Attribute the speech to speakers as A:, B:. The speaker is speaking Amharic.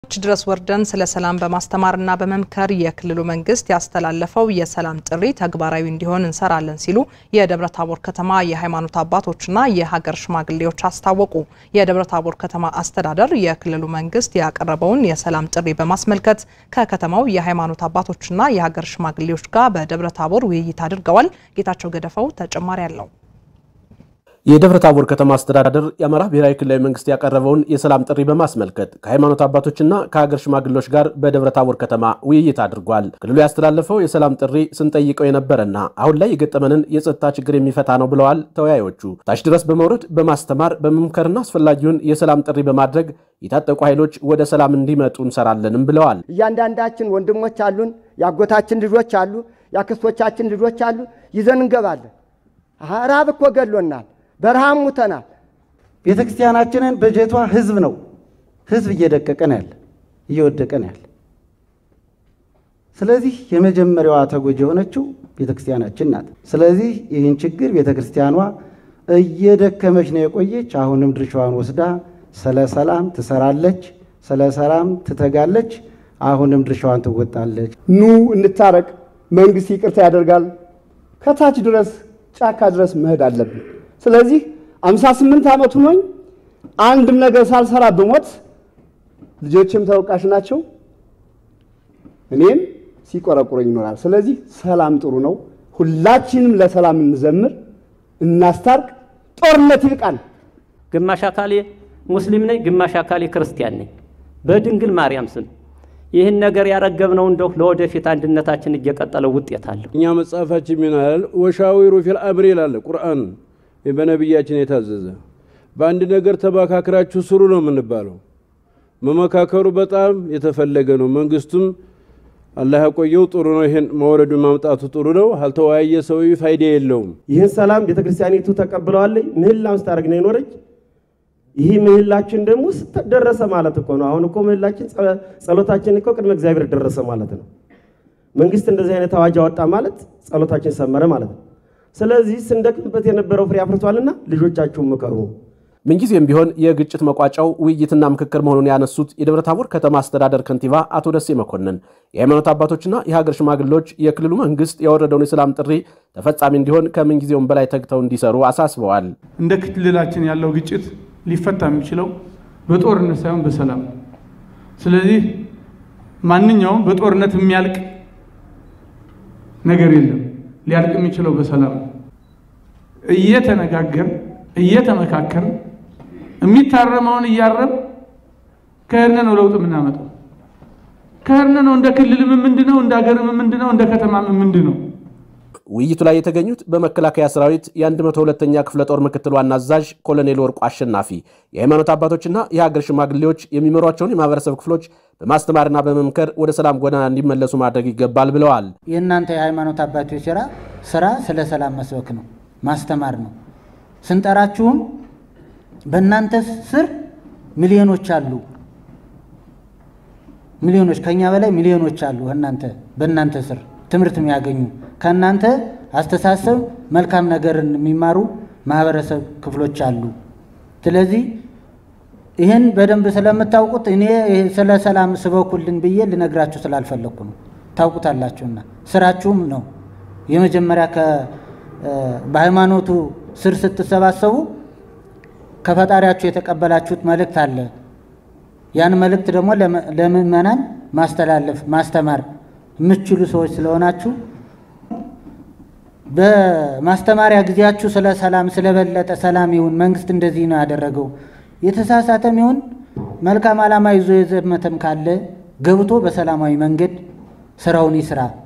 A: ች ድረስ ወርደን ስለ ሰላም በማስተማርና በመምከር የክልሉ መንግስት ያስተላለፈው የሰላም ጥሪ ተግባራዊ እንዲሆን እንሰራለን ሲሉ የደብረ ታቦር ከተማ የሃይማኖት አባቶችና የሀገር ሽማግሌዎች አስታወቁ። የደብረ ታቦር ከተማ አስተዳደር የክልሉ መንግስት ያቀረበውን የሰላም ጥሪ በማስመልከት ከከተማው የሃይማኖት አባቶችና የሀገር ሽማግሌዎች ጋር በደብረ ታቦር ውይይት አድርገዋል። ጌታቸው ገደፈው ተጨማሪ አለው።
B: የደብረ ታቦር ከተማ አስተዳደር የአማራ ብሔራዊ ክልላዊ መንግስት ያቀረበውን የሰላም ጥሪ በማስመልከት ከሃይማኖት አባቶችና ከሀገር ሽማግሌዎች ጋር በደብረ ታቦር ከተማ ውይይት አድርጓል። ክልሉ ያስተላለፈው የሰላም ጥሪ ስንጠይቀው የነበረና አሁን ላይ የገጠመንን የጸጥታ ችግር የሚፈታ ነው ብለዋል ተወያዮቹ። ታች ድረስ በመውረድ በማስተማር በመምከርና አስፈላጊውን የሰላም ጥሪ በማድረግ የታጠቁ ኃይሎች ወደ ሰላም እንዲመጡ እንሰራለንም ብለዋል።
C: እያንዳንዳችን ወንድሞች አሉን፣ የአጎታችን ልጆች አሉ፣ የአክስቶቻችን ልጆች አሉ። ይዘን እንገባለን። ራብ እኮ ገሎናል። በረሃም ሙተናል።
D: ቤተ ክርስቲያናችንን በጀቷ ህዝብ ነው። ህዝብ እየደቀቀ ነው ያለ እየወደቀ ነው ያለ። ስለዚህ የመጀመሪያዋ ተጎጂ የሆነችው ቤተ ክርስቲያናችን ናት። ስለዚህ ይህን ችግር ቤተ ክርስቲያኗ እየደከመች ነው የቆየች። አሁንም ድርሻዋን ወስዳ ስለ ሰላም ትሰራለች፣ ስለ ሰላም ትተጋለች። አሁንም ድርሻዋን ትወጣለች።
E: ኑ እንታረቅ፣ መንግስት ይቅርታ ያደርጋል። ከታች ድረስ ጫካ ድረስ መሄድ አለብን። ስለዚህ አምሳ ስምንት ዓመት ሆኖኝ አንድም ነገር ሳልሰራ ብሞት ልጆችም ተወቃሽ ናቸው፣ እኔም ሲቆረቁረኝ ይኖራል። ስለዚህ ሰላም ጥሩ ነው። ሁላችንም ለሰላም እንዘምር፣ እናስታርቅ፣ ጦርነት ይብቃል።
F: ግማሽ አካሌ ሙስሊም ነኝ፣ ግማሽ አካሌ ክርስቲያን ነኝ። በድንግል ማርያም ስም ይህን ነገር ያረገብነው እንደው ለወደፊት አንድነታችን እየቀጠለ ውጤት አለው።
G: እኛ መጽሐፋችን ይላል ወሻዊሩ ፊል አምሪ ይላል ቁርአን በነቢያችን የታዘዘ በአንድ ነገር ተመካክራችሁ ስሩ ነው የምንባለው። መመካከሩ በጣም የተፈለገ ነው። መንግስቱም አላህ ያቆየው ጥሩ ነው። ይህን መውረዱን ማምጣቱ ጥሩ ነው። አልተወያየ ሰው ፋይዳ የለውም።
D: ይህን ሰላም ቤተ ክርስቲያኒቱ ተቀብለዋለች። ምህላውን ስታደርግ ነው የኖረች። ይህ ምህላችን ደግሞ ደረሰ ማለት እኮ ነው። አሁን እኮ ምህላችን ጸሎታችን እኮ ቅድመ እግዚአብሔር ደረሰ ማለት ነው። መንግስት እንደዚህ አይነት አዋጅ አወጣ ማለት ጸሎታችን ሰመረ ማለት ነው። ስለዚህ ስንደክምበት የነበረው ፍሬ አፍርቷልና ልጆቻችሁን ምከሩ።
B: ምንጊዜም ቢሆን የግጭት መቋጫው ውይይትና ምክክር መሆኑን ያነሱት የደብረ ታቦር ከተማ አስተዳደር ከንቲባ አቶ ደሴ መኮንን የሃይማኖት አባቶችና የሀገር ሽማግሌዎች የክልሉ መንግስት ያወረደውን የሰላም ጥሪ ተፈጻሚ እንዲሆን ከምንጊዜውም በላይ ተግተው እንዲሰሩ አሳስበዋል።
H: እንደ ክልላችን ያለው ግጭት ሊፈታ የሚችለው በጦርነት ሳይሆን በሰላም ነው። ስለዚህ ማንኛውም በጦርነት የሚያልቅ ነገር የለም። ሊያልቅ የሚችለው በሰላም ነው። እየተነጋገር እየተመካከር የሚታረመውን እያረም ከህነ ነው ለውጥ የምናመጣው። ከህነ ነው እንደ ክልልም ምንድን ነው እንደ ሀገርም ምንድን ነው እንደ ከተማም ምንድን ነው።
B: ውይይቱ ላይ የተገኙት በመከላከያ ሰራዊት የ102ኛ ክፍለ ጦር ምክትል ዋና አዛዥ ኮሎኔል ወርቁ አሸናፊ የሃይማኖት አባቶችና የሀገር ሽማግሌዎች የሚመሯቸውን የማህበረሰብ ክፍሎች በማስተማርና በመምከር ወደ ሰላም ጎዳና እንዲመለሱ ማድረግ ይገባል ብለዋል።
I: የእናንተ የሃይማኖት አባቶች ስራ ስራ ስለ ሰላም መስበክ ነው፣ ማስተማር ነው። ስንጠራችሁም በእናንተ ስር ሚሊዮኖች አሉ፣ ሚሊዮኖች ከኛ በላይ ሚሊዮኖች አሉ። እናንተ በእናንተ ስር ትምህርት የሚያገኙ ከእናንተ አስተሳሰብ መልካም ነገርን የሚማሩ ማህበረሰብ ክፍሎች አሉ። ስለዚህ ይህን በደንብ ስለምታውቁት እኔ ስለ ሰላም ስበኩልን ብዬ ልነግራችሁ ስላልፈለግኩ ነው። ታውቁታላችሁና ስራችሁም ነው። የመጀመሪያ በሃይማኖቱ ስር ስትሰባሰቡ ከፈጣሪያችሁ የተቀበላችሁት መልእክት አለ። ያን መልእክት ደግሞ ለምዕመናን ማስተላለፍ ማስተማር የምትችሉ ሰዎች ስለሆናችሁ በማስተማሪያ ጊዜያችሁ ስለ ሰላም ስለበለጠ ሰላም ይሁን መንግስት እንደዚህ ነው ያደረገው የተሳሳተም ይሁን መልካም ዓላማ ይዞ የዘመተም ካለ ገብቶ በሰላማዊ መንገድ ስራውን ይስራ።